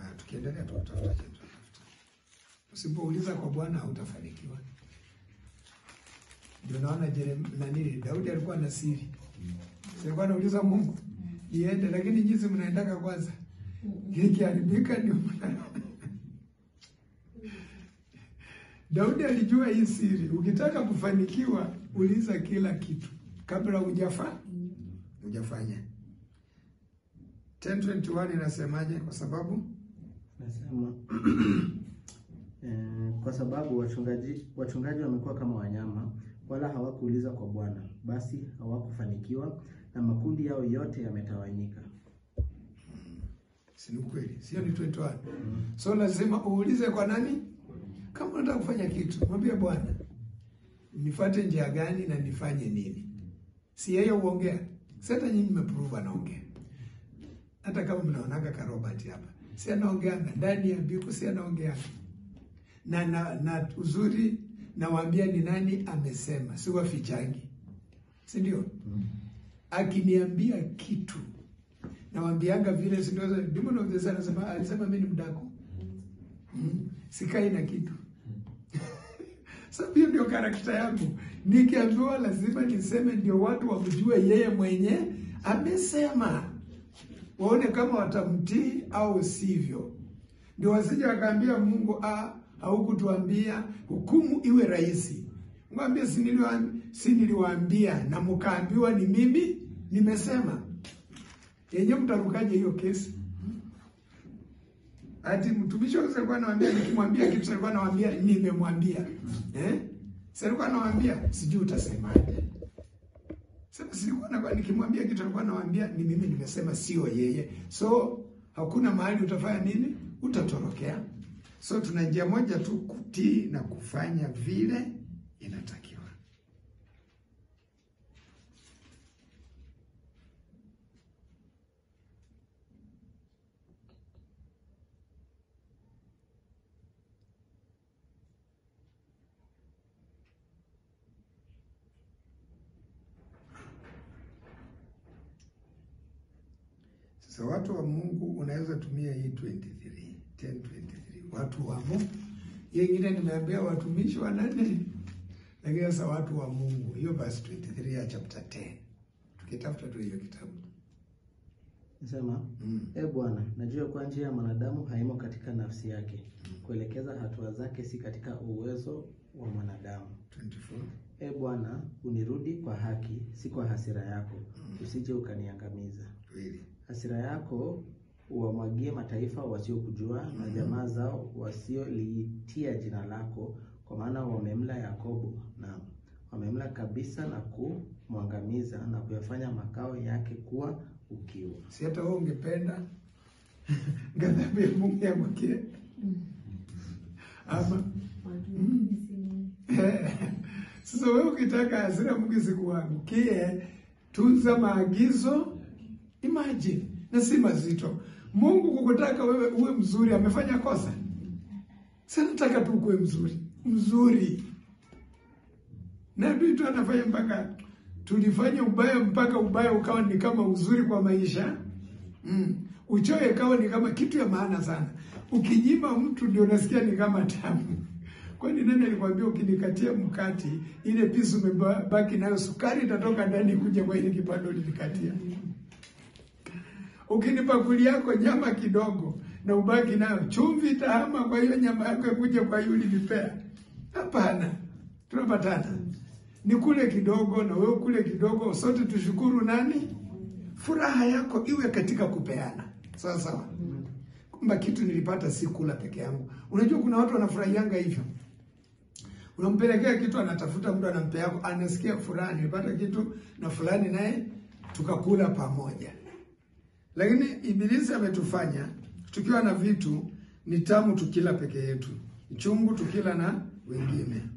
Haya, tukiendelea tukutafuta kitu. Usipouliza kwa Bwana hautafanikiwa. Ndio naona Jerem- nani Daudi alikuwa na siri. Si alikuwa anauliza Mungu niende, lakini jinsi mnaendaka kwanza ikiharibika ndio mna Daudi alijua hii siri. Ukitaka kufanikiwa, uliza kila kitu kabla hujafa hujafanya. 1021 inasemaje? Kwa sababu Nasema eh, kwa sababu wachungaji wachungaji wamekuwa kama wanyama, wala hawakuuliza kwa Bwana, basi hawakufanikiwa na makundi yao yote yametawanyika. si ni kweli, sio ni 21. So lazima uulize kwa nani? Kama unataka kufanya kitu, mwambie Bwana, nifuate njia gani na nifanye nini? Si yeye uongea. Sasa nyinyi mmeprove anaongea. Hata kama mnaonaga ka Robert hapa, si anaongeanga ndani ya biku, si anaongeanga na, na, na uzuri nawaambia ni nani amesema, si wafichangi, si ndio? Akiniambia kitu nawambianga vile, si ndio? Demon of the Sun anasema alisema mimi ni mdako mm. Sikai na kitu Sasa hiyo ndio karakta yangu. Nikiambiwa lazima niseme, ndio watu wamjue yeye mwenye amesema, waone kama watamtii au sivyo, ndio wasije wakaambia Mungu ah, haukutuambia, hukumu iwe rahisi. Mwambie si niliwaambia, si niliwaambia na mkaambiwa ni mimi nimesema. Yenyewe mtarukaje hiyo kesi? Ati mtumishi wake alikuwa anawaambia nikimwambia kitu alikuwa anawaambia nimemwambia. Eh? Sasa alikuwa anawaambia sijui utasemaje. Sasa silikuwa na nikimwambia kitu alikuwa anawaambia ni mimi nimesema sio yeye. So hakuna mahali utafanya nini? Utatorokea. So tuna njia moja tu kutii na kufanya vile inatakiwa. Sasa watu wa Mungu unaweza tumia hii 23, 1023. Watu wa Mungu. Hiyo ingine nimeambia watumishi wa nane. Lakini sasa watu wa Mungu. Hiyo verse 23 ya chapter 10. Tukitafuta tu hiyo kitabu. Nasema Mm. E Bwana, najua kwa njia ya mwanadamu haimo katika nafsi yake, kuelekeza hatua zake si katika uwezo wa mwanadamu. 24. E Bwana, unirudi kwa haki, si kwa hasira yako, usije ukaniangamiza. Kweli. Hasira yako uwamwagie mataifa wasiokujua na jamaa zao wasioliitia jina lako, kwa maana wamemla Yakobo na wamemla kabisa na kumwangamiza na kuyafanya makao yake kuwa ukiwa. Si hata wewe ungependa ghadhabu ya Mungu yamwakie. Ama sasa wewe ukitaka hasira ya Mungu isikuangukie, tunza maagizo. Imagine, na si mazito. Mungu kukutaka wewe uwe mzuri, amefanya kosa? Sasa nataka tu ukuwe mzuri, mzuri. Na adui tu anafanya mpaka tulifanya ubaya mpaka ubaya ukawa ni kama uzuri kwa maisha mm. Uchoyo ikawa ni kama kitu ya maana sana. Ukinyima mtu ndio unasikia ni kama tamu. Kwani nani alikwambia ukinikatia mkati ile pisu umebaki nayo sukari itatoka ndani kuja kwa ile kipande ulinikatia? Ukinipakulia yako nyama kidogo na ubaki nayo chumvi itahama kwa hiyo nyama yako kuja kwa hiyo ulinipea? Hapana, tunapatana ni kule kidogo na wewe kule kidogo, sote tushukuru nani? Furaha yako iwe katika kupeana, sawa sawa, kwamba kitu nilipata si kula peke yangu. Unajua kuna watu wanafurahianga hivyo, unampelekea kitu, anatafuta mtu anampe yako, anasikia furaha, nilipata kitu na fulani naye tukakula pamoja. Lakini Ibilisi ametufanya tukiwa na vitu ni tamu tukila peke yetu, chungu tukila na wengine.